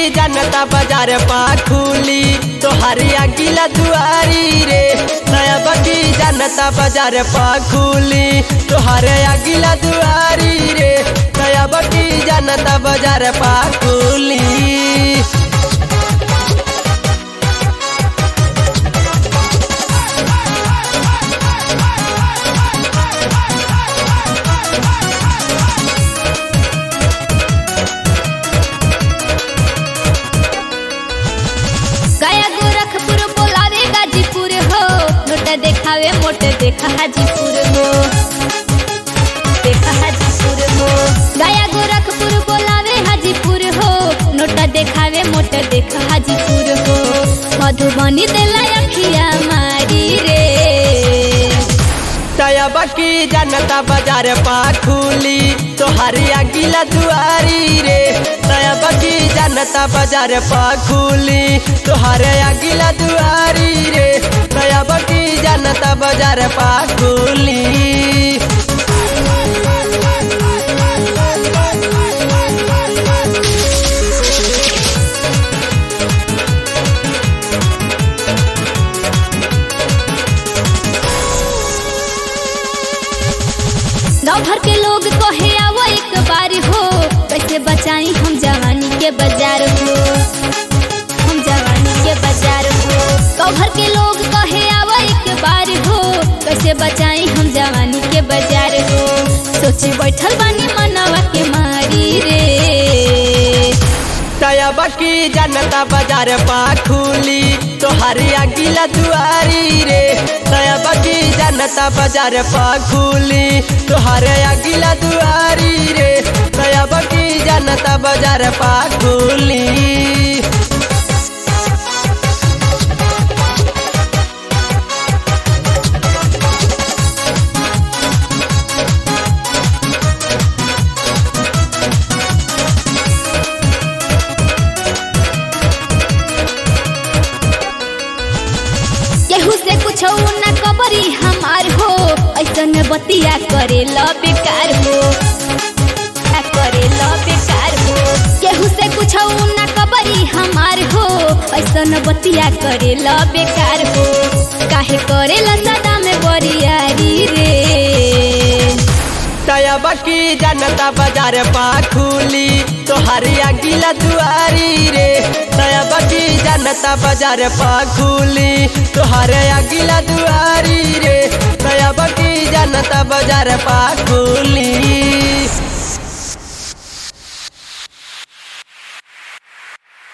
जनता बाजार पा खुली तोहारी अगिला दुआरी रे नया बकी जनता बाजार पा खुली तोहारे अगिला दुआरी रे नया बकी जनता बाजार पा खुली गया गोरखपुर बोलावे गाजीपुर हो नोट देखावे मोट देखा हाजीपुर हो देखा हाजीपुर हो गया गोरखपुर बोलावे हाजीपुर हो नोट देखावे मोट देखा हाजीपुर हो मधुबनी देला अखिया मारी रे तया बकी जनता बाजार पा खुली तोहारी अगिला दुआरी रे तया बकी जनता बाजार पा खुली तोहारे अगिला दुआरी रे तया बकी जनता बाजार पा खुली गाँव भर के लोग कहे आवो एक बार हो कैसे बचाई हम जवानी के बाजार हो हम जवानी के बाजार हो गाँव भर के लोग कहे आवो एक बार हो कैसे बचाई हम जवानी के बाजार हो सोची बैठल बानी मनवा के मारी रे तया बकी जनता बाजार पा खुली तोहारी अगिला दुआरी रे तया बकी जनता बाजार पा खुली तोहारे अगिला दुआरी रे तया बकी जनता बाजार पा खुली केहू से कुछ न कबरी हमार हो ऐसन बतिया करे ल बेकार हो आ करे ल बेकार हो केहू से कुछ न कबरी हमार हो ऐसन बतिया करे ल बेकार हो काहे करे ल सदा में बरियारी रे तया बकी जनता बाजार पा खुली तोहारी अगिला दुआरी रे तया बकी जनता बाजार पा खुली तोहारे अगिला दुआरी रे तया बकी जनता बाजार पा खुली